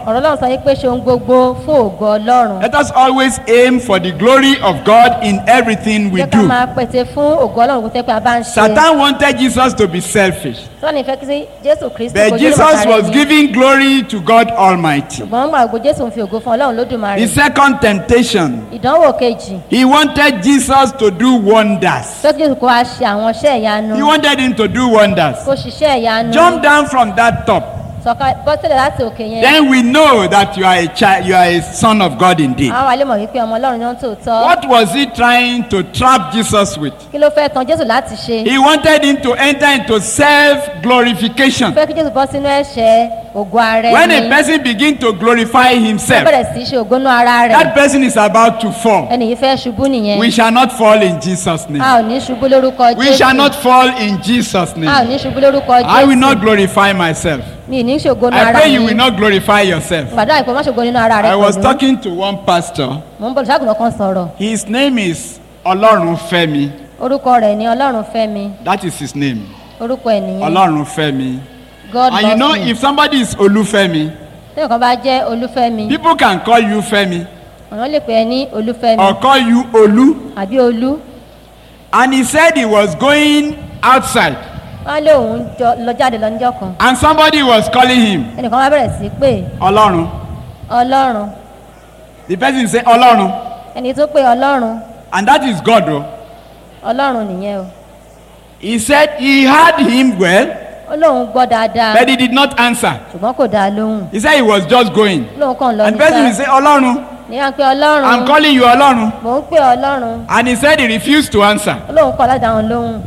ọ̀rọ̀ ọlọ́run sọ yìí pé ṣe ohun gbogbo fún ògo ọlọ́run Let us always aim for the glory of God in everything we jẹ́ ká do. máa pèsè fún ògo ọlọ́run kó tẹ́ pé a bá ń ṣe Satan wanted Jesus to be selfish, sọ́ni ìfẹ́ kí sí jésù kristu but kojú Jesus lè was bàtà rẹ̀ ni giving glory to God Almighty. ṣùgbọ́n gbà gbogbo jésù ń fi ògo fún ọlọ́run lódùmarè The second temptation, ìdánwò kejì he wanted Jesus to do wonders. tó kí jésù kó wá ṣe àwọn iṣẹ́ ìyanu He wanted him to do wonders. kó ṣiṣẹ́ ìyanu Jump down from that top. sọ̀ka bọ́sílẹ̀ láti òkè yẹn Then we know that you are a child, you are a son of God indeed. àwọn àlè mọ̀ wípé ọmọ ọlọ́run náà tòótọ́ What was he trying to trap Jesus with? kí ló fẹ́ tan jésù láti ṣe He wanted him to enter into self glorification. fẹ́ kí jésù bọ́ sínú ẹ̀ṣẹ̀ ògo ara When a ẹni person begins to glorify ó himself, bẹ̀rẹ̀ sí í ṣe ògo náà ara rẹ̀ that person is about to fall. ẹni yìí fẹ́ ṣubú nìyẹn We shall not fall in Jesus' a name. ò ní ṣubú lórúkọ We shall jésù not fall in Jesus' a ò name. ní ṣubú lórúkọ I will jésù not glorify myself. mi ì ní ṣògo náà I ara pray you mi will not glorify yourself. gbàdúrà ìpè má ṣògo nínú ara rẹ I was pẹ̀lú talking to one pastor. mò ń bọ̀ ṣáàgùn kan sọ̀rọ̀ His name is Olorunfemi. orúkọ rẹ̀ ni ọlọ́run fẹ́ mi That is his name. orúkọ ẹ̀ nìyẹn Olorunfemi. god And you loves know, me if somebody is Olufemi, tí nǹkan bá jẹ́ olúfẹ́mi people can call you Femi ọ̀nà lè pè é ní olúfẹ́mi or call you Olu. àbí olú And he said he was going outside wọ́n lé òun jọ- lọ jáde lọ níjọ́ kan and somebody was calling him ẹnìkan wá bẹ̀rẹ̀ sí í pé Olorun. ọlọ́run The person say Olorun. ẹni tó pé ọlọ́run And that is God. Oh. ọlọ́run nìyẹn o He said he heard him well, ó lóun gbọ́ dáadáa but he did not answer. ṣùgbọ́n kò dáa lóhùn He said he was just going. ó lóun kàn lọ And the person will níta say, Olorun, ní à ń pé ọlọ́run I'm calling you Olorun. mò ń pè ọlọ́run And he said he refused to answer. ó lóun kọ́ láti dáhùn lóhùn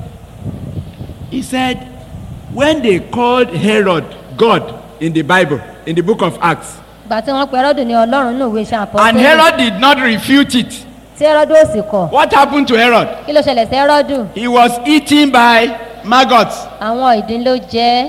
He said, when they called Herod God in the Bible, in the book of Acts, ìgbà tí wọ́n pe ẹrọ́dù ní ọlọ́run ní òwe iṣẹ́ and àpọ́tẹ́lẹ̀ Herod did not refute it, tí ẹrọ́dù ò sì kọ̀ what happened to Herod? kí ló ṣẹlẹ̀ sí ẹrọ́dù He was eaten by maggots. àwọn ìdín ló jẹ́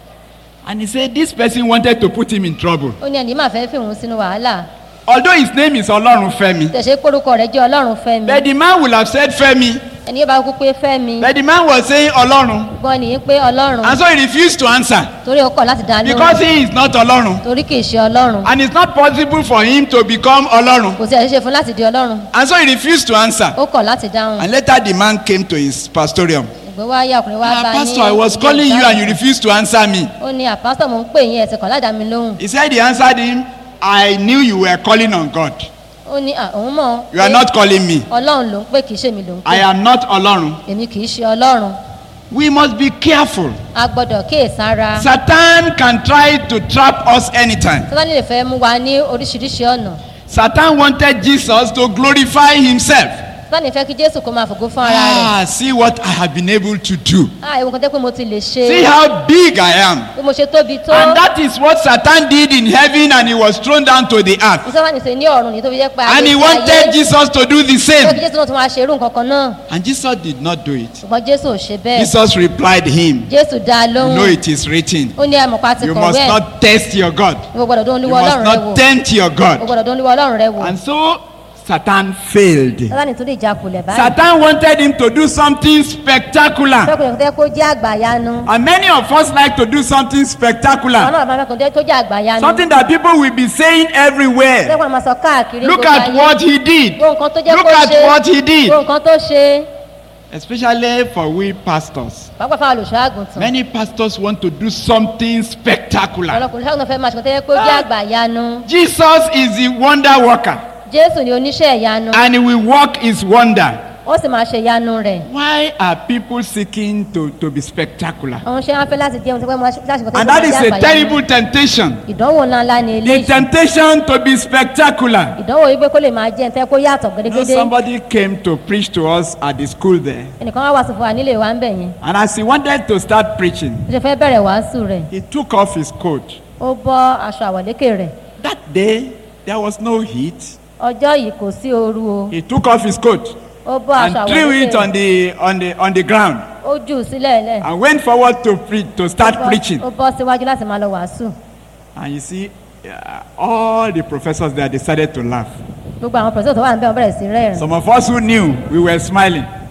And he said, this person wanted to put him in trouble. ó ní ẹni máa fẹ́ fi òun sínú wàhálà Although his name is Olorun Femi, tẹ̀sẹ̀ kórúkọ rẹ̀ jẹ́ ọlọ́run fẹ́ mi but the man will have said Femi, ẹni yóò bá kú pé fẹ́ mi but the man was saying Olorun. gbọ́n nìyí pé ọlọ́run And so he refused to answer torí ó kọ̀ láti dá because lóhùn he is not Olorun. torí kì í ṣe ọlọ́run And it's not possible for him to become Olorun. kò sí ẹ̀ṣẹ̀ fún láti di ọlọ́run And so he refused to answer. ó kọ̀ láti dáhùn And later the man came to his pastorium. ìgbé wá yá ọkùnrin wá Ah, bá ní pastor, I was ilé calling you ìdáhùn. and you refused to answer me. ó ní àpásítọ̀ mò ń pè yín ẹ̀sìn kan ládàá mi lóhùn He said he answered him, I knew you were calling on God. ó ní "À, òun mọ̀ You are pé not calling me. ọlọ́run ló ń pè kì í ṣe mi ló ń I pè am not Olorun. èmi kì í ṣe ọlọ́run We must be careful. a gbọ́dọ̀ kíyèsára Satan can try to trap us anytime. sátani lè fẹ́ mú wa ní oríṣiríṣi ọ̀nà Satan wanted Jesus to glorify himself. sátani fẹ́ kí jésù kó máa fògo fún ara rẹ̀ Ah, see what I have been able to do. ah ewu kan tẹ́ pé mo ti lè ṣe See how big I am. bí mo ṣe tóbi tó And that is what Satan did in heaven and he was thrown down to the earth. ní sátani ṣe ní ọ̀run ní tó fi jẹ́ pé And he ayé wanted Jesus to do the fẹ́ kí same. jésù náà tún máa ṣe irú nǹkan kan náà And Jesus did not do it. ṣùgbọ́n jésù ò ṣe bẹ́ẹ̀ Jesus replied him, jésù dá a You lóhùn know it is written. ó ní àmọ̀pá ti You must kọ̀wé ẹ̀ not test your God. ìwọ gbọ́dọ̀ dún You olúwa must ọlọ́run rẹ wò not tempt your o God. gbọ́dọ̀ dún olúwa ọlọ́run rẹ wò And so Satan failed. sátani tún lè jákulẹ̀ báyìí Satan wanted him to do something spectacular. fẹ́kùnrin tẹ́ kó jẹ́ àgbàyanu And many of us like to do something àwọn spectacular. náà máa fẹ́kùnrin tó jẹ́ àgbàyanu Something that people will be saying everywhere. fẹ́kùnrin máa sọ káàkiri Look gbogbo at ayé. what he did. wo nǹkan tó jẹ́ Look kó at ṣe what he did. wo nǹkan tó ṣe Especially for we pastors. pàápàá fáwọn olùṣọ́ àgùntàn Many pastors want to do something spectacular. ọlọ́kùnrin ṣàgùntàn fẹ́ máa ṣe tó yẹ kó jẹ́ àgbàyanu Jesus is the wonder worker jésù ni oníṣẹ́ ìyanu and he will work his wonder. ó sì máa ṣe ìyanu rẹ̀ Why are people seeking to, to be spectacular? àwọn ṣe wọn fẹ́ láti jẹun tó pẹ́ mọ́ láti ṣe And that is a terrible temptation. ìdánwò ńlá ńlá ni The eléyìí temptation to be spectacular. ìdánwò yìí pé kó lè máa jẹun tẹ́ kó yàtọ̀ You know, gédégédé somebody came to preach to us at the school there. ẹnìkan wá wàásù fún wa nílé wa ń bẹ̀ yẹn And as he wanted to start preaching, ó ṣe fẹ́ bẹ̀rẹ̀ wàásù rẹ̀ he took off his coat. ó bọ́ aṣọ àwọ̀lékè rẹ̀ That day, there was no heat. ọjọ́ yìí kò sí ooru o He took off his coat ó bọ́ and aṣọ threw it àwọ̀lékè on the, on the, on the ground ó jù ú sílẹ̀ lẹ̀ and went forward to, pre- to start preaching. ó bọ́ síwájú láti máa lọ wàásù And you see, uh, all the professors there decided to laugh. gbogbo àwọn pẹ̀sẹ̀ tó wà níbẹ̀ wọ́n bẹ̀rẹ̀ sí rẹ́rìn Some of us who knew, we were smiling.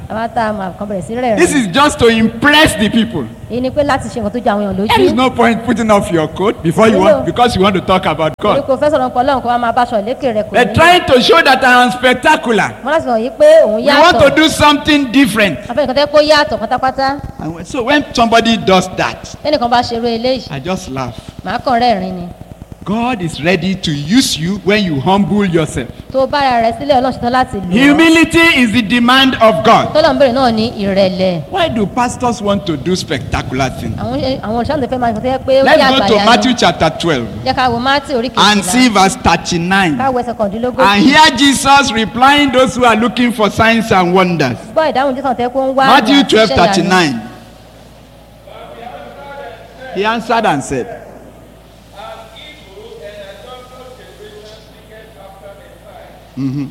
àwọn tá a mọ̀ kan bẹ̀rẹ̀ sí rẹ̀ This rẹ̀ is just to impress the people. èyí ni pé láti ṣe nǹkan tó jẹ àwọn èèyàn There is lójú no point putting off your coat before you want because you want to talk about torí God. kò fẹ́ sọ̀rọ̀ nǹkan ọlọ́run kó wá máa bá aṣọ lékè rẹ̀ kò They're ní trying to show that I am spectacular. wọ́n láti sọ yìí pé òun We want to yàtọ̀ do something different. afẹ́ nǹkan tẹ́ kó yàtọ̀ pátápátá And when- so when somebody does that, tẹ́nìkan bá ṣeré eléyìí I just laugh. màá kàn rẹ́rìn ni God is ready to use you when you humble yourself. tó bá ara rẹ̀ sílẹ̀ ọlọ́run ṣetán láti lò ó Humility is the demand of God. tọ́lọ̀ ń bèrè náà ní ìrẹ̀lẹ̀ Why do pastors want to do spectacular things? àwọn àwọn olùṣàlùfẹ́ fẹ́ máa ń fẹ́ pé ó Let's yà go to àgbàyà Matthew chapter 12 jẹ́ ká wo mátì orí and see kejìlá verse 39. káwọ ẹsẹ̀ kọ̀ọ̀dínlógójì And hear Jesus replying those who are looking for signs and wonders. gbọ́ ìdáhùn jésù tẹ́ kó ń wá Matthew àmì àti 12 iṣẹ́ ìyanu. 39. He answered and said, Mhm.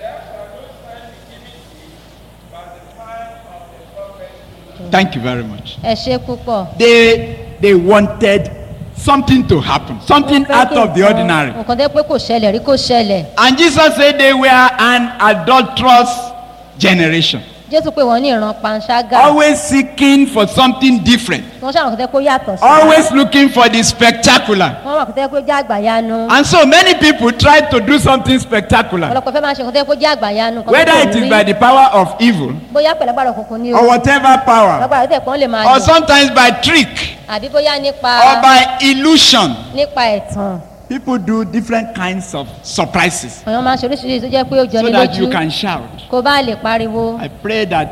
Thank you very much. ẹ ṣe púpọ̀ They they wanted something to happen, something Wọ́n fẹ́ out kí of the nǹkan- ordinary. nǹkan tẹ́ pé kò ṣẹlẹ̀ rí kò ṣẹlẹ̀ And Jesus said they were an adulterous generation, jésù pé wọ́n ní ìran panṣágà always seeking for something different, wọ́n ṣàwọn kò tẹ́ kó yàtọ̀ sí always looking for the spectacular. wọ́n wà kò tẹ́ kó jẹ́ àgbàyanu And so many people try to do something spectacular, ọ̀pọ̀lọpọ̀ fẹ́ máa ṣe nǹkan tẹ́ kó jẹ́ àgbàyanu kan whether tó it kò is rí. by the power of evil bóyá pẹ̀lẹ́gbàrọ̀ òkùnkùn ni o or whatever power, lágbára tẹ̀ kàn lè máa or lò sometimes by trick àbí bóyá nípa or by illusion. nípa ẹ̀tàn People do different kinds of surprises àwọn máa ń ṣe oríṣiríṣi tó jẹ́ pé ó jọ so ní that you lójú can shout. kó bá lè pariwo I pray that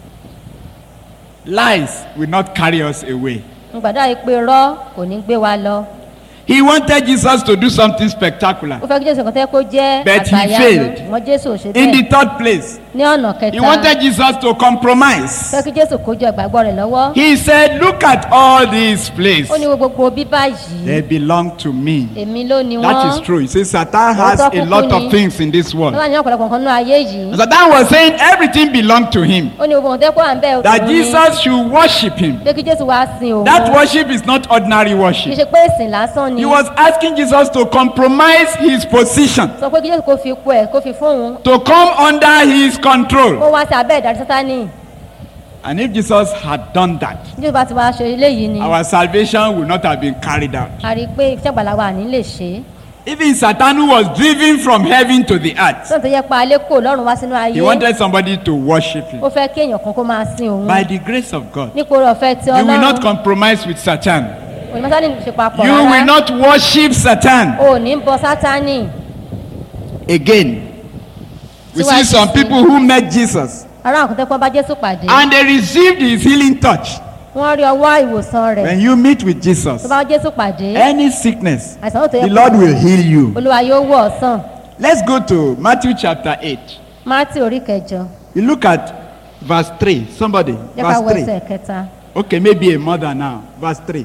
lies will not carry us away. ń gbàdúrà yìí pé rọ́ kò ní gbé wa lọ He wanted Jesus to do something spectacular. ó fẹ́ kí jésù kan tẹ́ kó jẹ́ But he àgbàyanu failed. wọ́n jésù ò ṣe In the bẹ́ẹ̀ third place, ní ọ̀nà he kẹta wanted Jesus to compromise. fẹ́ kí jésù kó jọ ìgbàgbọ́ rẹ̀ lọ́wọ́ He said, Look at all these places. ó ní wo gbogbo bíbá yìí They belong to me. èmi ló ni That wọ́n is true. He says Satan has a lot of things in this world. lọ́wọ́ ní ọ̀pọ̀lọpọ̀ nǹkan náà ayé yìí Satan was saying everything belonged to him. ó ní gbogbo nǹkan tẹ́ kó à ń bẹ́ẹ̀ That òun ni Jesus should worship him. pé kí jésù wá sin òun That worship is not ordinary kì í worship. ṣe pé ìsìn lásán ni He was asking Jesus to compromise his position, sọ pé kí jésù kó fi ipò ẹ̀ kó fi fún òun to come under his kó control. wá sí abẹ́ ìdarí sátánì And if Jesus had done that, jésù bá ti wá ṣe eléyìí ni our salvation would not have been carried out. a rí i pé iṣẹ́ àgbàlá wa ní lè ṣe é Even Satan, who was driven from heaven to the earth, sọ́nà tó yẹ pa alẹ́ kò lọ́rùn wá sínú he ayé wanted somebody to worship him. ó fẹ́ kí èèyàn kan kó máa sin òun By the grace of God, nípò oore ọ̀fẹ́ tí you will not ọlọ́run compromise with Satan. òní sátánì ṣe papọ̀ You will rárá not worship Satan. o ò ní bọ sátánì Again, we see Síwájú some sí. people who met Jesus ará àwọn kòtẹ́kọ́ bá jésù pàdé and they received his healing touch. wọ́n rí ọwọ́ ìwòsàn rẹ̀ When you meet with Jesus, tó bá jésù pàdé any sickness, àìsàn tó yẹ the Lord will heal you. olúwa yóò wọ̀ ọ́ sàn Let's go to Matthew chapter 8. mátì orí kẹjọ You look at verse 3. Somebody, jẹ́ ká wọ verse 3. ẹsẹ̀ kẹta Okay, maybe a mother now. Verse 3.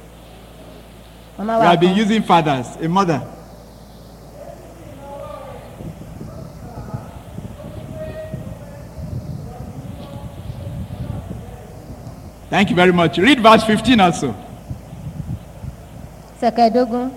màmá We wa have been kan using fathers. A mother. Thank you very much. Read verse 15 also. ẹsẹ̀ kẹẹ̀dógún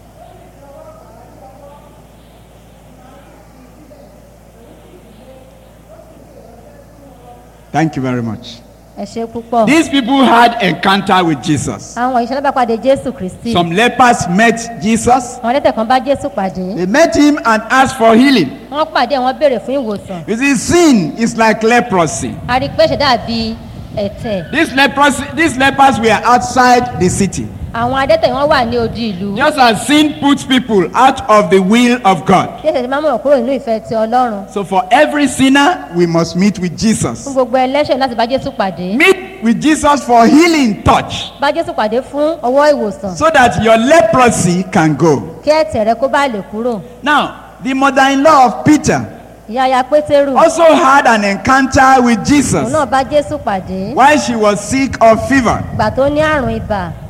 Thank you very much. ẹ ṣe púpọ̀ These people had encounter with Jesus. àwọn ìṣẹ̀lẹ̀ bá pàdé jésù kristi Some lepers met Jesus. àwọn ẹlẹ́tẹ̀ kan bá jésù pàdé They met him and asked for healing. wọ́n pàdé wọ́n béèrè fún ìwòsàn You see, sin is like leprosy. a rí i pé ṣe dàbí ẹ̀tẹ̀ These leprosy, these lepers were outside the city. àwọn adẹ́tẹ̀ wọ́n wà ní odi ìlú Just as sin puts people out of the will of God. jésù ti máa mú wọn kúrò nínú ìfẹ́ ti ọlọ́run So for every sinner, we must meet with fún Jesus. gbogbo ẹlẹ́ṣẹ̀ láti bá jésù pàdé Meet with Jesus for healing touch bá jésù pàdé fún ọwọ́ ìwòsàn so that your leprosy can go. kí ẹ̀tẹ̀ rẹ kó bá lè kúrò Now, the mother-in-law of Peter ìyá ya pétérù also had an encounter with òun Jesus náà bá jésù pàdé while she was sick of fever. ìgbà tó ní àrùn ibà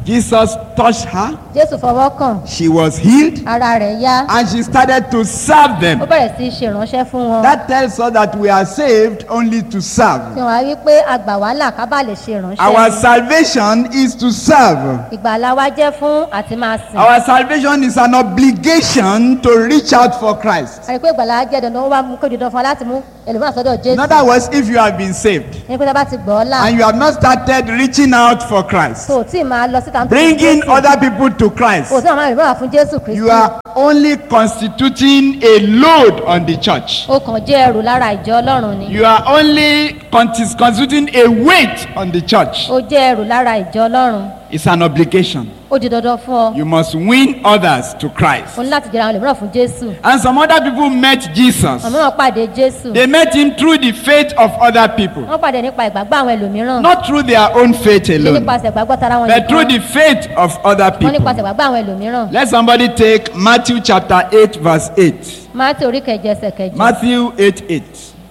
Jesus touched her, jésù fọwọ́ kàn she was healed, ara rẹ̀ yá and she started to serve ó them. bẹ̀rẹ̀ sí í ṣe ìránṣẹ́ fún wọn That tells us that we are saved only to fi serve. hàn wá wípé àgbà wàhálà ká bá lè ṣe ìránṣẹ́ Our ni. salvation is to serve. ìgbàlá wa jẹ́ fún àti máa sìn Our salvation is an obligation to reach out for Christ. àrí pé ìgbàlá jẹ́ dandan ó wá mú kó di dandan fún wa láti mú ẹlòmíràn sọ́dọ̀ In jésù other words, if you have been saved ní pé tá a bá ti gbọ́ ọ́ là and you have not started reaching out for Christ, tó o tí ì máa lọ síta nítorí bringing Jésù, other people to Christ, o tí ì máa rìn bọ́ra fún jésù kristi you are only constituting a load on the church. ó kàn jẹ́ ẹrù lára ìjọ ọlọ́run ni You are only contis- constituting a weight on the church. ó jẹ́ ẹrù lára ìjọ ọlọ́run It's an obligation. ó di dandan fún ọ You must win others to Christ. o ní láti jẹ́ra àwọn ẹlòmíràn fún jésù And some other people met Jesus. àwọn mìíràn pàdé jésù They met him through the faith of other people, wọ́n pàdé nípa ìgbàgbọ́ àwọn ẹlòmíràn not through their own faith ṣé alone, nípasẹ̀ ìgbàgbọ́ tara wọn but through nìkan the faith of other wọ́n people. nípasẹ̀ ìgbàgbọ́ àwọn ẹlòmíràn Let somebody take Matthew chapter 8, verse 8. máàtì orí kẹjọ ẹsẹ̀ kẹjọ Matthew 8 8.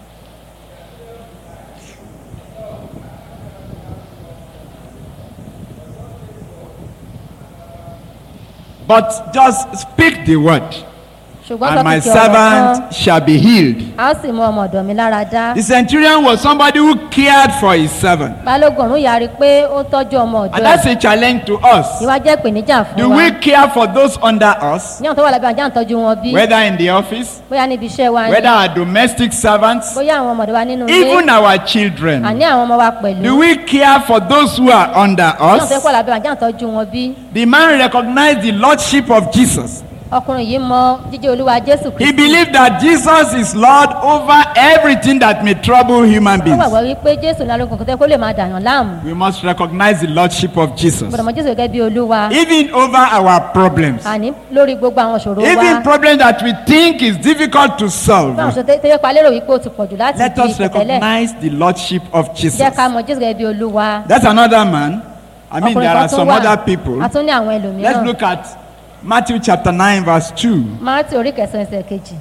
But just speak the word, ṣùgbọ́n sọ and my kìkì ọ̀rọ̀ kan servant shall be healed. a ó sì mú ọmọ ọ̀dọ̀ mi lára dá The centurion was somebody who cared for his servant. balógun ọ̀run yarí pé ó tọ́jú ọmọ And ọ̀dọ̀ that's ẹ̀ a challenge to us. ìwà jẹ́ ìpèníjà fún Do wa we care for those under us, ní àwọn tó wà lábẹ́ àjá ń tọ́jú wọn bí whether in the office, bóyá níbi iṣẹ́ wa ni whether our domestic servants, bóyá àwọn ọmọdé wa nínú ilé even our children? àní àwọn ọmọ wa pẹ̀lú Do we care for those who are under ní àwọn tó us? wà lábẹ́ àjá ń tọ́jú wọn bí The man recognized the lordship of Jesus. ọkùnrin yìí mọ jíjẹ́ olúwa jésù He kristi believed that Jesus is Lord over everything that may trouble human ó beings. gbàgbọ́ wípé jésù ní alógun kòtẹ́ kó lè máa dàyàn láàmú We must recognize the lordship of Jesus. gbọdọ̀ mọ jésù gẹ́gẹ́ bí olúwa Even over our problems. àní lórí gbogbo àwọn ìṣòro wa Even problems that we think is difficult to fún àwọn solve. ìṣòro tẹ́yẹ pa lérò wípé ó ti pọ̀jù láti Let di us ìpẹ̀tẹ́lẹ̀ recognize the lordship of Jesus. jẹ́ ká mọ jésù gẹ́gẹ́ bí olúwa That's another man. I mean, ọkùnrin there kan are tún some wà other people. a tún ní àwọn Let's ẹlòmíràn look at Matthew chapter 9, verse 2. máàtì orí kẹsàn-án ẹsẹ̀ kejì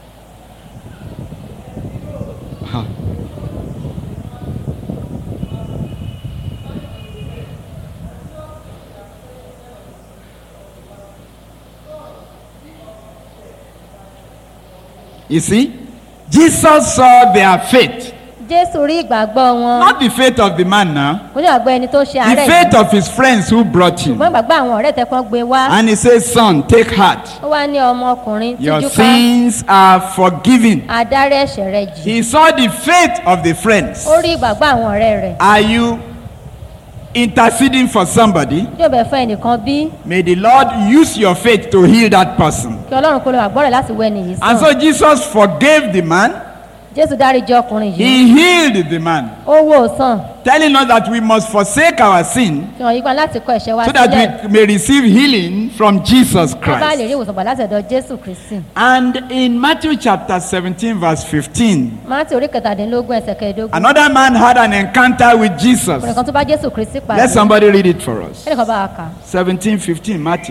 You see, Jesus saw their faith, jésù rí ìgbàgbọ́ wọn not the faith of the man now, kò ní àgbọ̀ ẹni tó ṣe the àárẹ̀ faith yìí of his friends who brought him. ṣùgbọ́n ìgbàgbọ́ àwọn ọ̀rẹ́ tẹ́kọ́ gbé wá And he says, Son, take heart. ó wá ní ọmọkùnrin Your tíjú ká sins are forgiven. adarí ẹ̀ṣẹ̀ rẹ̀ jì He saw the faith of the friends. ó rí ìgbàgbọ́ àwọn ọ̀rẹ́ rẹ̀ Are you interceding for somebody? yóò bẹ̀ fún ẹnìkan bí May the Lord use your faith to heal that person. kí ọlọ́run kó lè wà gbọ́rẹ̀ láti wẹ nìyí And sàn so Jesus forgave the man. jésù dáríjì ọkùnrin yìí He healed the man, ó wò ó sàn telling us that we must forsake our sin fi hàn yípa láti kọ ẹ̀ṣẹ̀ wa so that sílẹ̀ we may receive healing from Jesus ká bá lè Christ. rí ìwòsàn gbà láti ọ̀dọ̀ jésù kristi And in Matthew chapter 17, verse 15, máàtì orí kẹtàdínlógún ẹsẹ̀ kẹẹ̀ẹ́dógún another man had an encounter with Jesus. ọkùnrin kan tó bá jésù kristi pàdé Let somebody read it for us. ẹnìkan bá wa kà 17, 15, Matthew.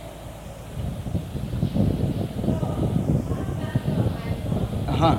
Uh-huh.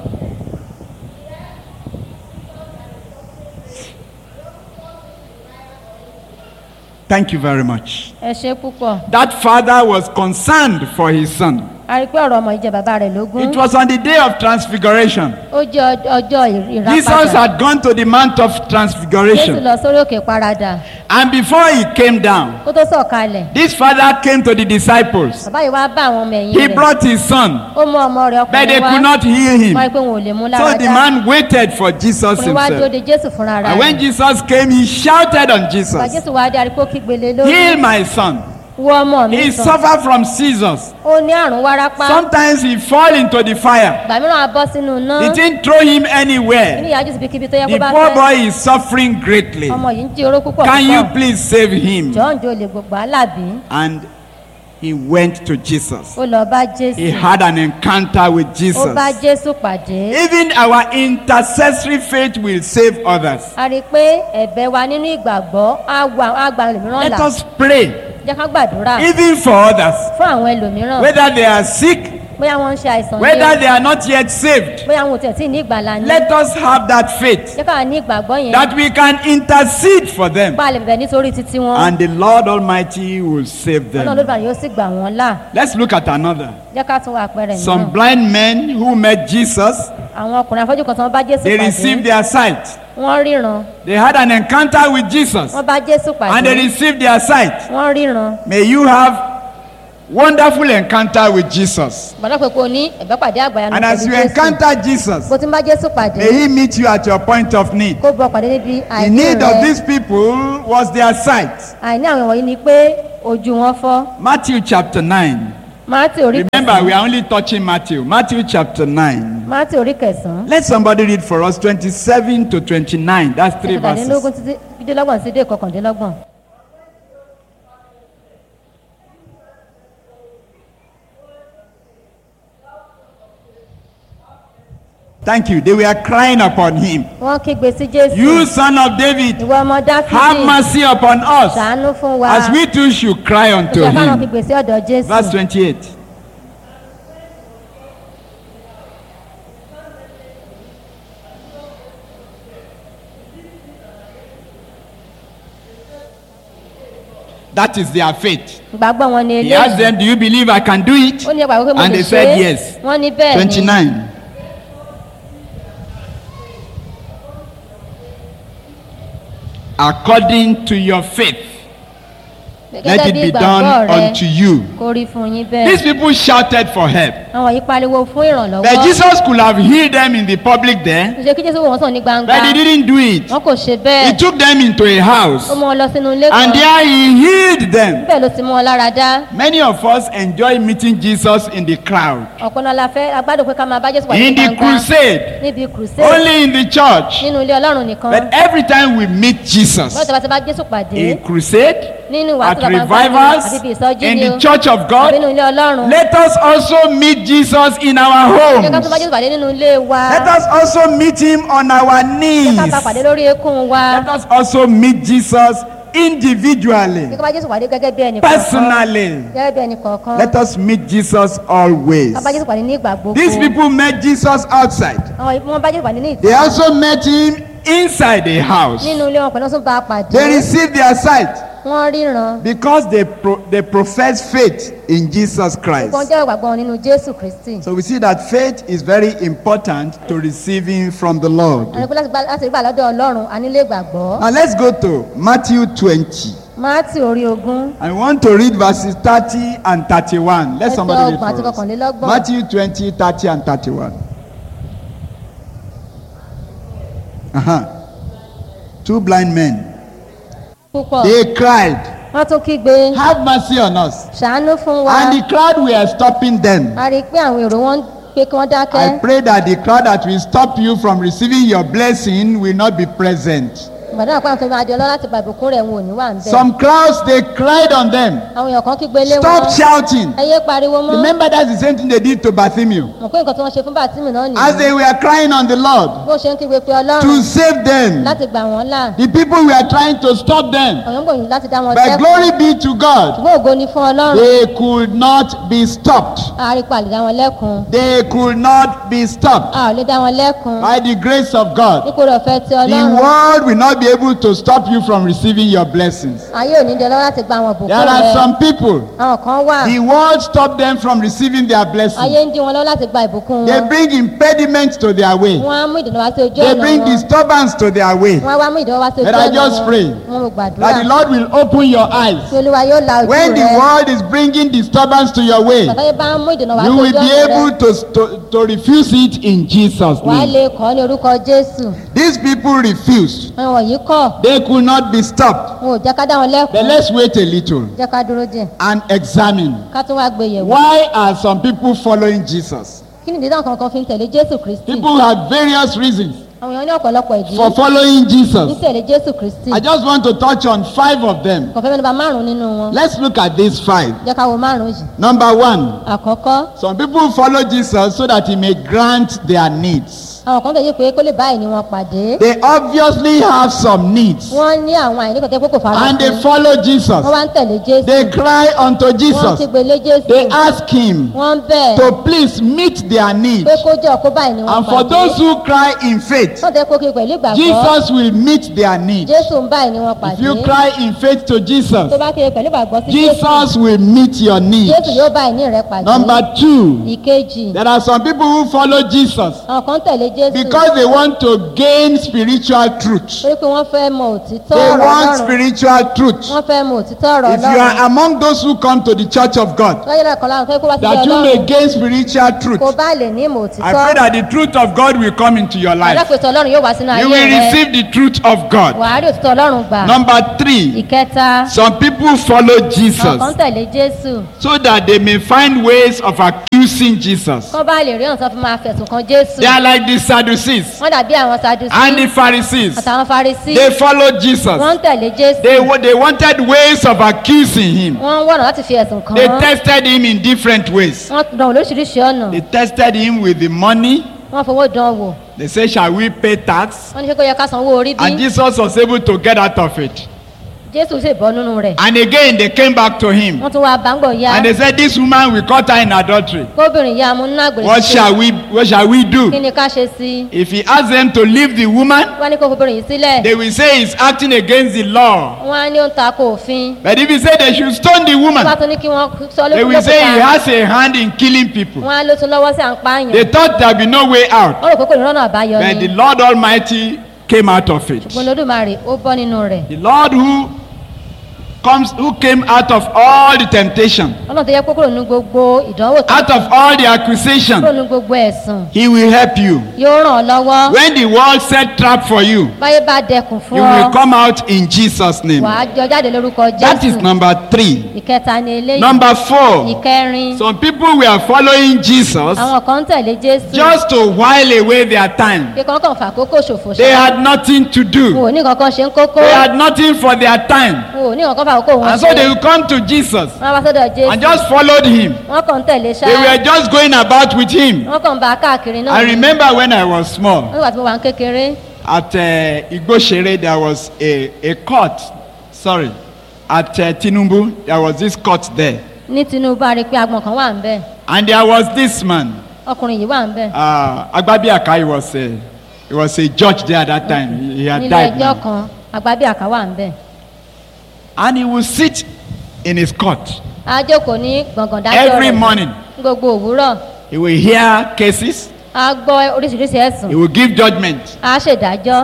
Thank you very much. ẹ ṣe púpọ̀ That father was concerned for his son. a rí i pé ọ̀rọ̀ ọmọ yìí jẹ bàbá rẹ̀ lógún It was on the day of transfiguration. ó jẹ́ ọd- ọjọ́ Jesus ìràpadà had gone to the Mount of jésù Transfiguration. lọ sórí òkè paradà And before he came down, kó tó sọ̀kalẹ̀ this father came to the disciples. bàbá yìí wá bá àwọn ọmọ ẹ̀yìn He rẹ̀ brought his son, ó mú ọmọ rẹ̀ but they ọkùnrin could wá not heal him. wọ́n rí i pé wọn ò lè mú So lára the dá man waited for Jesus ọkùnrin wá dúró himself. de jésù fúnra rẹ̀ And when Jesus came, he shouted on bàbá Jesus, jésù wá dé arípò kígbélé lórí Heal my son. wọ ọmọ mi He sàn suffered from seizures. ó ní àrùn wárápá Sometimes he fall into the fire. ìgbà mìíràn a bọ́ sínú iná It didn't throw him ní anywhere. ìyájú síbi kíbi tó yẹ kó The bá poor fẹ́ boy is suffering greatly. ọmọ yìí ń jí oró púpọ̀ Can you púpọ̀ please save him? jọ̀ọ́ ǹjẹ́ o lè gbogbo alábí And he went to Jesus. ó lọ bá jésù He had an encounter with ó Jesus. bá jésù pàdé Even our intercessory faith will save others. a rí i pé ẹ̀bẹ̀ wa nínú ìgbàgbọ́ á wà á gba ẹlòmíràn Let là us pray, jẹ́ ká gbàdúrà even for others, fún àwọn ẹlòmíràn whether they are sick, bóyá wọ́n ń ṣe àìsàn whether ní they are not yet saved. bóyá wọn ò tẹ̀ tí ní ìgbàlà ní Let us have that faith jẹ́ káwa ní ìgbàgbọ́ yẹn that we can intercede for them pa lè bẹ̀bẹ̀ nítorí títí wọn and the Lord Almighty will save ọlọ́run them. olódùmarè yóò sì gbà wọ́n là Let's look at another. jẹ́ ká tún wà àpẹẹrẹ Some mìíràn blind men who met Jesus, àwọn ọkùnrin afọ́jú kan tí wọ́n bá jésù they received pàdé their sight. wọ́n ríran They had an encounter with Jesus wọ́n bá jésù and they pàdé received their sight. wọ́n ríran May you have wonderful encounter with Jesus. gbọ́dọ̀ pé kò ní ẹ̀bẹ́ pàdé àgbàyanu And as pẹ̀lú you jésù encounter Jesus, bó ti ń bá jésù pàdé may he meet you at your point of need. kó bọ́ pàdé níbi The àìní need of rẹ these people was their sight. àìní àwọn wọ̀nyí ni pé ojú wọn fọ́ Matthew chapter 9. mátì orí Remember, we are only touching Matthew. Matthew chapter 9. mátì orí kẹsàn-án Let somebody read for us 27 to 29. That's three kẹtàdínlógún verses. títí dídélọ́gbọ̀n sí dé kọkàndínlọ́gbọ̀n. Thank you. They were crying upon him. wọ́n kígbe sí jésù You, son of David, ìwọ ọmọ have dáfídì mercy upon us, ṣàánú fún wa as we too should cry unto ìṣe káwọn him. kígbe sí ọ̀dọ̀ jésù Verse 28. That is their faith. ìgbàgbọ́ wọn ni He asked eléyìí them, Do you believe I can do it? ó ní ẹgbàá pé mo And lè they ṣe said é yes. wọ́n ní bẹ́ẹ̀ ni 29. According to your faith, let gẹ́gẹ́ it bí be ìgbàgbọ́ done rẹ unto you. kó rí fún yín These bẹ́ẹ̀ people shouted for help. àwọn yìí pariwo fún But ìrànlọ́wọ́ Jesus could have healed them in the public there, ṣe kí jésù wò wọ́n sàn ní gbangba but he didn't do it. wọn kò ṣe He bẹ́ẹ̀ took them into a house, ó mú wọn lọ sínú ilé kan and there he healed them. bẹ́ẹ̀ ló ti mú wọn lára dá Many of us enjoy meeting Jesus in the crowd, ọ̀pọ̀ náà la fẹ́ agbádùn pé ká máa bá jésù pàdé ní in the gbangba crusade, níbi crusade only in the church. nínú ilé ọlọ́run nìkan But every time we meet Jesus bọ́ọ̀ tí a bá ti bá jésù pàdé in crusade, nínú at ìwàásù bàbá revivals, àbí ibi ìsọjí in ni o the church of àbí God, nínú ilé ọlọ́run let us also meet Jesus in our jẹ́ ká tún bá homes. jésù pàdé nínú ilé wa Let us also meet him on our jẹ́ knees. ká bá pàdé lórí eékún wa Let us also meet Jesus jẹ́ individually, ká bá jésù pàdé gẹ́gẹ́ bí ẹnì kọ̀ọ̀kan personally. gẹ́gẹ́ bí ẹnì kọ̀ọ̀kan Let us meet Jesus always. ká bá jésù pàdé ní ìgbà gbogbo These people met Jesus outside. àwọn yìí wọ́n bá jésù pàdé ní They ìta also met him inside the house. nínú ilé wọn pẹ̀lú ọ̀sùn bá a pàdé They received their sight wọ́n ríran because they, pro- they profess faith in Jesus Christ. wọ́n jẹ́ ìgbàgbọ́ wọn nínú jésù kristi So we see that faith is very important to receiving from the Lord. àwọn ìpínlẹ̀ láti gbà- láti rí gbà lọ́dọ̀ ọlọ́run a nílé ìgbàgbọ́ Now let's go to Matthew 20. máàtì orí ogún I want to read verses 30 and 31. Let ẹsẹ̀ somebody read ọgbọ̀n àti for us. kọkànlélọ́gbọ̀n Matthew 20, 30 and 31. Uh-huh. Two blind men. púpọ̀ They cried, wọ́n tún kígbe Have mercy on us. ṣàánú fún wa And the crowd were stopping them. a rí i pé àwọn èrò wọn ń pé kí wọ́n dákẹ́ I pray that the crowd that will stop you from receiving your blessing will not be present. ìgbàdàn àpá àwọn tó máa di ọlọ́run láti gba ìbùkún rẹ̀ wọn ò ní wà ń bẹ̀ Some crowds, they cried on them. àwọn èèyàn kan kígbe lé wọn Stop shouting. ẹ yé pariwo mọ́ Remember, that's the same thing they did to Bartholomew. mọ̀ pé nǹkan tí wọ́n ṣe fún bàtímì náà As nìyí they were crying on the Lord bó ṣe ń kígbe pé to ọlọ́run save them, láti gbà wọ́n là the people were trying to stop them. àwọn gbòòyìn láti dá wọn But dẹ́kun glory be to God, ṣùgbọ́n ògo ni fún ọlọ́run they could not be stopped. a rí pa lè dá wọn lẹ́kun They could not be stopped a ò lè dá wọn lẹ́kun by the grace of God. nípò rẹ̀ ọ̀fẹ́ ti The ọlọ́run world will not be able to stop you from receiving your blessings. ayé ò ní di ọlọ́run láti gba àwọn There ìbùkún are rẹ̀ some people, àwọn kan wà the world stopped them from receiving their blessings. ayé ń dí wọn lọ́wọ́ láti gba ìbùkún They wọn bring impediments to their way. wọ́n á mú ìdènà wá sí ojú They ọ̀nà bring wọn disturbance to their way. wọ́n á wá mú ìdènà wá sí ojú But I ọ̀nà just wọn pray wọ́n mú That the gbàdúrà Lord will open your eyes. tí olúwa yóò la ojú When the rẹ̀ world is bringing disturbance to your way, bàtàyè bá ń mú ìdènà wá sí you ojú will be ọ̀nà able rẹ̀ to, to, to refuse it in Jesus' wàá name. lè kọ́ ní orúkọ jésù These people refused. àwọn wọ̀nyí kọ̀ They could not be stopped. wọn ò jẹ́ ká dá wọn But lẹ́kun let's wait a little jẹ́ ká dúró díẹ̀ and examine. ká tún wá gbé yẹ̀wò Why are some people following Jesus? kí ni ìdí náà kankan fi ń tẹ̀lé jésù kristi People have various reasons àwọn èèyàn ní ọ̀pọ̀lọpọ̀ ìdí for following ní Jesus. tẹ̀lé jésù kristi I just want to touch on five of them. kò fẹ́ mẹ́nu bà márùn-ún nínú wọn Let's look at these five. jẹ́ ká wo márùn-ún yìí Number one, àkọ́kọ́ some people follow Jesus so that he may grant their needs. àwọn kan tẹ̀lé pé kó lè bá àìní wọn pàdé They obviously have some needs. wọ́n ní àwọn àìní kan tẹ́ pé kò fara And they sí follow Jesus. wọ́n wá ń tẹ̀lé jésù They cry unto wọ́n Jesus. kígbe lé jésù They ask him wọ́n ń bẹ̀ to please meet their need. pé kó jẹ́ ọkọ bá àìní wọn And for pàdé those who cry in faith, wọ́n tẹ́ kó kiri pẹ̀lú ìgbàgbọ́ Jesus will meet their need. jésù ń bá àìní wọn If pàdé you cry in faith to tó Jesus, bá kiri pẹ̀lú ìgbàgbọ́ sí jésù Jesus will meet your need. jésù yóò bá àìní rẹ pàdé Number two, ìkejì there are some people who follow Jesus àwọn kan tẹ̀lé jésù because they want to gain spiritual truth. torí pé wọ́n fẹ́ mọ òtítọ́ They ọ̀rọ̀ want ọlọ́run spiritual truth. wọ́n fẹ́ mọ òtítọ́ ọ̀rọ̀ If you are ọlọ́run among those who come to the church of God, lọ́jọ́ náà kan láwọn fẹ́ kó wá sí that you may ọlọ́run gain spiritual truth, kó bá lè ní ìmọ̀ I òtítọ́ pray that the truth of God will come into your life. ọlọ́pẹ̀tọ̀ ọlọ́run yóò wá sínú You ayé will rẹ receive the truth of God. wàá rí òtítọ́ ọlọ́run gbà Number three, ìkẹta some people follow àwọn Jesus kan tẹ̀lé jésù so that they may find ways of accusing Jesus. kán bá lè rí ọ̀sán fún máa fẹ̀sùn kan jésù They are like the Sadducees wọ́n dàbí àwọn sadusi and the Pharisees. àtàwọn farisi They followed Jesus. wọ́n ń tẹ̀lé jésù They, wa- they wanted ways of accusing him. wọ́n ń wọ̀nà láti fi ẹ̀sùn kàn They án tested him in different ways. wọ́n dán wò lóríṣiríṣi ọ̀nà They tested him with the money. wọ́n fowó dán wò They said, Shall we pay tax? wọ́n ní ṣé kó yẹ ká sanwó orí bí And Jesus was able to get out of it. jésù sì bọ́ nínú rẹ̀ And again, they came back to him. wọ́n tún wá báńgbọ̀ ya And they said, This woman, we caught her in adultery. kóbìnrin ya mú nínú àgbèrè What shall we, what shall we kí do? ni ká ṣe sí i If he asks them to leave the woman, wọ́n ní kó fobìnrin yìí sílẹ̀ they will say he's acting against the law. wọ́n á ní ó ń ta ko òfin But if he say they should stone the wọ́n bá woman, tún ní kí wọ́n sọ they will say he lókùnkùn has a hand in killing people. wọ́n á ló tún lọ́wọ́ sí à ń pààyàn They thought there would be no way out. wọ́n rò pé kò ní rọ́nà àbáyọ But ni the Lord Almighty came out of it. ṣùgbọ́n lódùmarè ó bọ́ nínú rẹ̀ The Lord who comes, who came out of all the temptation, ọlọ́run tó yẹ kó kúrò nínú gbogbo ìdánwò tó out of all the kúrò accusation, nínú gbogbo ẹ̀sùn He will help you. yóò ràn ọ́ lọ́wọ́ When the world set trap for you, báyé bá dẹkùn fún you ọ will come out in Jesus' name. wàá jọ jáde lórúkọ That is jésù number three. ìkẹta ni eléyìí Number four, ìkẹrin some people were following Jesus àwọn kan ń tẹ̀lé jésù just to while away their time. pé kankan fà kókó ṣòfò They ṣá had nothing to wọn do. ò ní kankan ṣe ń kókó They had nothing for their time. wọn ò ní kankan fà kókó wọn And so they would come to Jesus wọn bá sọ́dọ̀ jésù and just followed him. wọn kàn ń tẹ̀lé ṣá They were just going about with him. wọn kàn ń bá a káàkiri náà I remember when I was small, nígbà tí mo wà ń kékeré at uh, Igboshere, there was a, a court. Sorry. At uh, Tinubu, there was this court there. ní tinubu a rí i pé agbọ̀n kan wà ń bẹ̀ And there was this man. ọkùnrin yìí wà ń bẹ̀ Uh, Agbabiaka, he was a, he was a judge there at that time. He, he had nílé died. ẹjọ́ now. kan agbábíàká wà ń bẹ̀ And he would sit in his court. a jókòó ní gbọ̀ngàn dájọ́ Every rẹ̀ morning. ní gbogbo òwúrọ̀ He will hear cases. a gbọ́ oríṣiríṣi ẹ̀sùn He will give judgment. a ṣèdájọ́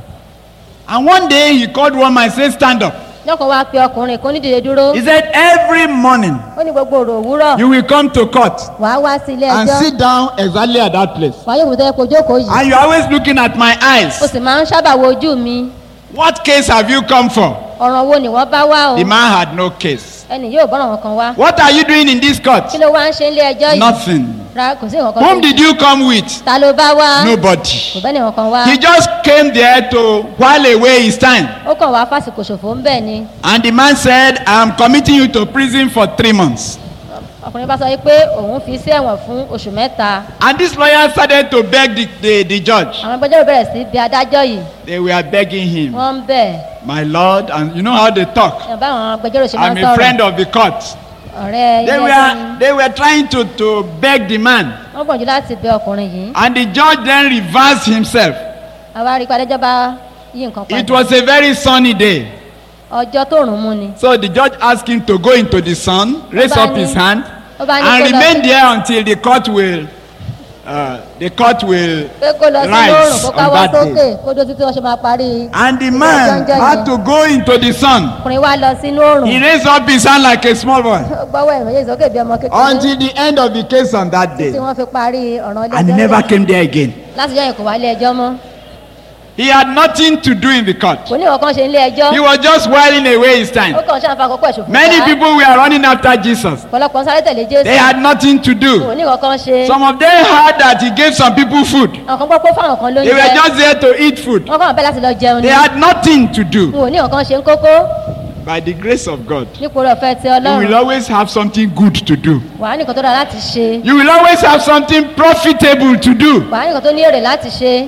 And one day he called one man and said, Stand up. lọ́kàn wá pe ọkùnrin kan nídìde dúró He said, Every morning ó ní gbogbo òrò òwúrọ̀ you will come to court wàá wá sí ilé and ẹjọ́ sit down exactly at that place. wàá yóò tó yẹ kó jókòó yìí and you're always looking at my o eyes. sì máa ń sábà wo ojú mi What case have you come for? ọ̀ràn wo ni wọ́n bá wá o The man had no case. ẹnì yóò bọ́ràn wọn kan wá What are you doing in this court? kí ló wá ń ṣe ilé ẹjọ́ yìí Nothing. ra kò sí nǹkan kan Whom tó did you come with? ta ló bá wá kò Nobody. bẹ́ẹ̀ ni nǹkan kan wá He just came there to while away his time. ó kàn wá fásitì ṣòfò ń bẹ̀ ni And the man said, I'm committing you to prison for three months. ọkùnrin bá sọ yìí pé òun fi sí ẹ̀wọ̀n fún oṣù mẹ́ta And this lawyer started to beg the, the, the judge. àwọn agbẹjọ́rò bẹ̀rẹ̀ sí bí adájọ́ yìí They were begging him, wọ́n ń bẹ̀ My Lord, and you know how they talk. ẹ̀ bá àwọn agbẹjọ́rò ṣe máa I'm ń a friend sọ̀rọ̀ of the court. ọ̀rẹ́ They ilé ẹjọ́ were, ni they were trying to, to beg the man. wọ́n gbọ̀njú láti bẹ ọkùnrin yìí And the judge then reversed himself. àwa rí i pé adájọ́ bá yí nǹkan It padà was a very sunny day. ọjọ́ tó rùn mú ni So the judge asked him to go into the sun, raise up his hand, ó bá ní and kó lọ remain sí- there until the court will, uh, the court will pé kó lọ sí lóòrùn rise kó on káwọ́ that sókè day. kó dó títí wọ́n ṣe máa parí And the ìgbà man jọ́njọ́ had yẹn. to go into the sun. ọkùnrin wa lọ sínú òòrùn He raised up his hand like a small boy ó gbọ́wọ́ ẹ̀mọ́ yéé sókè bí ọmọ kékeré Until the end of the case on that tí day. wọ́n fi parí ọ̀ràn ilé and he ẹjọ́ never rẹ̀. came there again. láti jọ́ yẹn kò wá ilé ẹjọ́ mọ́ He had nothing to do in the court. kò ní ìwọ̀n ṣe ilé ẹjọ́ He was just whiling away his ó time. kàn ṣáà fa àkókò ẹ̀ṣùn Many people were running after Jesus. ọ̀pọ̀lọpọ̀ ń sáré tẹ̀lé jésù They had nothing to kò do. ní ìwọ̀n kan ṣe Some of them heard that he gave some people food. àwọn kan gbọ́ pé fáwọn kan ló ń They were jẹ just there to eat food. wọ́n kàn bẹ́ẹ̀ láti lọ jẹun ni They had nothing to do. wọn ò ní ìwọ̀n kan ṣe ń kókó by the grace of God, nípa orí ọ̀fẹ́ ti you will ọlọ́run always have something good to do. wà á nìkan tó dára láti ṣe You will always have something profitable to do. wà á nìkan tó ní èrè láti ṣe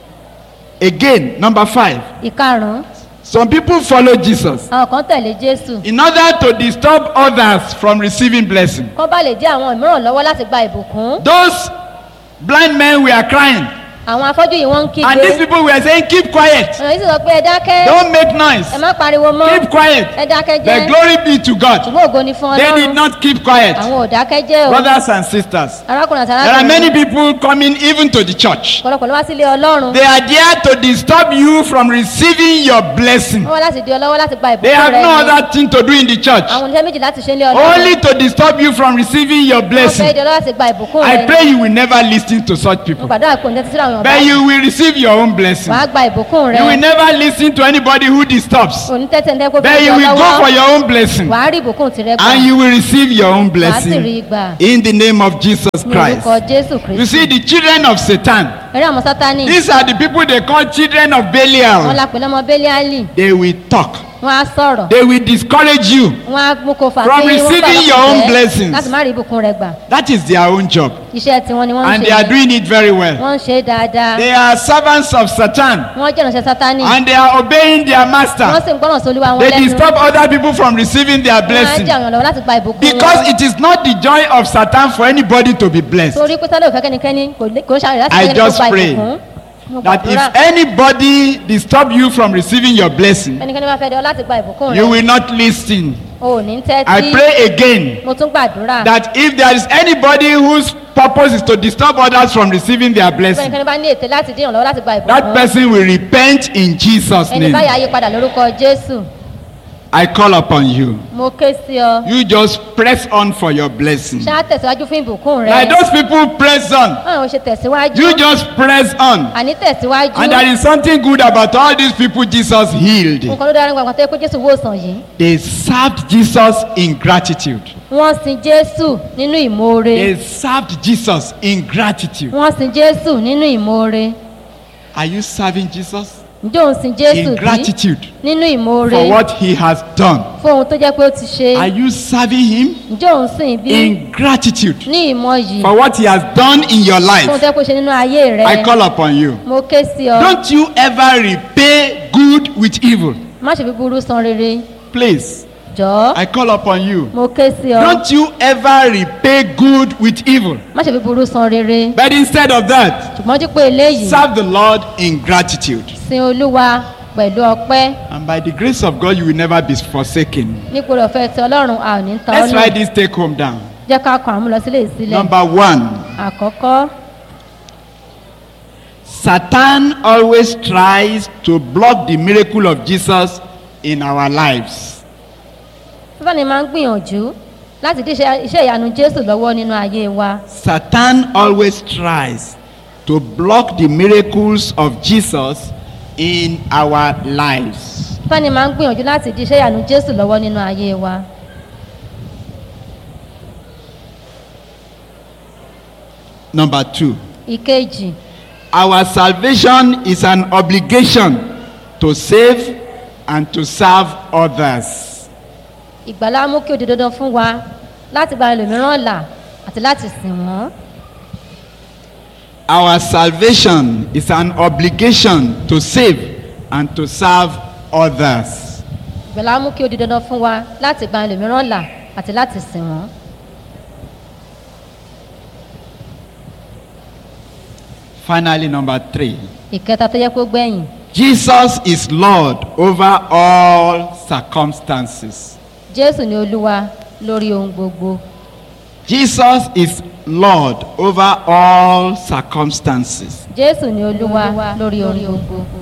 Again, number five. ìkarùn-ún Some people follow Jesus àwọn kan tẹ̀lé jésù in order to disturb others from receiving blessing. kán bá lè dí àwọn mìíràn lọ́wọ́ láti gba ìbùkún Those blind men were crying, àwọn afọ́jú yìí wọ́n ń and these kígbe people were saying, Keep quiet, ọ̀nà yìí sì sọ pé ẹ dákẹ́ don't make noise, ẹ má pariwo mọ́ keep quiet. ẹ dákẹ́ The jẹ́ glory be to God. ṣùgbọ́n ògo ni fún They did ọlọ́run not keep quiet. àwọn ò dákẹ́ jẹ́ o Brothers and sisters, arákùnrin àti there are many arákùnrin people coming even to the church. ọ̀pọ̀lọpọ̀ ló wá sílé ọlọ́run They are there to disturb you from receiving your blessing. wọ́n wá láti di ọlọ́wọ́ láti gba They ìbùkún have rẹ no ni other thing to do in the church. àwọn oníṣẹ́ méjì láti ṣe ilé ọlọ́run Only to disturb you from receiving your wọ́n fẹ́ blessing. di ọlọ́wọ́ láti gba ìbùkún rẹ I ni pray you will never listen to such mo people. gbàdúrà pé òǹtẹ́tí síra àwọn But ọ̀bá you will receive your own blessing. wàá gba ìbùkún rẹ You will never listen to anybody who disturbs. onítẹ́tẹ̀ ńtẹ́ kó But fi you di will go for ọlọ́wọ́ your own blessing. wàá rí ìbùkún tirẹ̀ gbà And you will receive your own wàá sì rí blessing. gbà In the name of Jesus ní orúkọ Christ. jésù You kristu see, the children of Satan, eré àwọn sátani these are the people they call children of wọn Belial. la pè lọ́mọ bẹ́líálì They will talk. wọn á sọ̀rọ̀ They will discourage you. wọn á mú kó fà From sí wọn receiving your own blessings. láti má rí ìbùkún rẹ gbà That is their own job. iṣẹ́ tiwọn ni wọ́n ń And they are ṣe doing it very well. wọ́n ń ṣe é dáadáa They are servants of Satan. wọ́n jẹ́ ìránṣẹ́ sátani And they are obeying their wọ́n master. sì ń gbọ́ràn sólúwa wọn They lẹ́nu disturb other people from receiving their wọ́n á blessing. jẹ́ àwọn ọ̀nà láti gba ìbùkún Because wọn it is not the joy of Satan for anybody to be blessed. torí pé sálẹ̀ òfẹ́ kẹ́nikẹ́ni kò lè- kò ń ṣàrẹ̀ láti I kẹ́ni kó just gba pray ìbùkún Mo That gbàdúrà, if anybody disturb you from receiving your blessing, ẹnikẹ́ni bá fẹ́ dẹ ọ láti gba ìbùkún you rẹ will not listen. o ò ní I tẹ́tí pray again mo tún gbàdúrà that if there is anybody whose purpose is to disturb others from receiving their bí blessing, ẹnikẹ́ni bá ní ètè láti dín ìrànlọ́wọ́ láti gba that ìbùkún person will repent in Jesus' ẹni báyà name. yí padà lórúkọ jésù I call upon you. mo ké sí ọ You just press on for your blessing. ṣáà tẹ̀síwájú fún ìbùkún rẹ Like those people press on. báwo ṣe tẹ̀síwájú You just press on. àní tẹ̀síwájú And there is something good about all these people Jesus healed. nǹkan ló dára nípa àkàtà pé jésù wòsàn yìí They served Jesus in gratitude. wọ́n sin jésù nínú ìmoore They served Jesus in gratitude. wọ́n sin jésù nínú ìmoore Are you serving Jesus ǹjẹ́ òun sin jésù in bí gratitude nínú ìmoore for what he has done? fún ohun tó jẹ́ pé ó ti ṣe Are you serving him ǹjẹ́ òun sìn bí in gratitude ní ìmọ̀ yìí for what he has done in your fún ohun life? tó jẹ́ pé ó ṣe nínú ayé rẹ I call upon you. mo ké sí ọ Don't you ever repay good with evil. má ṣe fi burú san rere Please, jọ̀ọ́ I call upon you. mo ké sí ọ Don't you ever repay good with evil. má ṣe fi burú san rere But instead of that, ṣùgbọ́n dípò eléyìí serve the Lord in gratitude. sin olúwa pẹ̀lú ọpẹ́ And by the grace of God, you will never be forsaken. nípò ọ̀fẹ́ ti ọlọ́run a ò ní tán Let's ọ́ write nù this take home down. jẹ́ ká kàn án mú lọ sílé ìsílẹ̀ Number one, àkọ́kọ́ Satan always tries to block the miracle of Jesus in our lives. fífàní máa ń gbìyànjú láti dí iṣẹ́ iṣẹ́ ìyanu jésù lọ́wọ́ nínú ayé wa Satan always tries to block the miracles of Jesus in our lives. fífàní máa ń gbìyànjú láti dí iṣẹ́ ìyanu jésù lọ́wọ́ nínú ayé wa Number two, ìkejì our salvation is an obligation to save and to serve others. ìgbàlá mú kí ó di dandan fún wa láti gba ẹlòmíràn là àti láti sìn wọ́n Our salvation is an obligation to save and to serve others. ìgbàlá mú kí ó di dandan fún wa láti gba ẹlòmíràn là àti láti sìn wọ́n Finally, number three. ìkẹta tó yẹ kó gbẹ̀yìn Jesus is Lord over all circumstances. jésù ni olúwa lórí ohun gbogbo Jesus is Lord over all circumstances. jésù ni olúwa lórí ohun gbogbo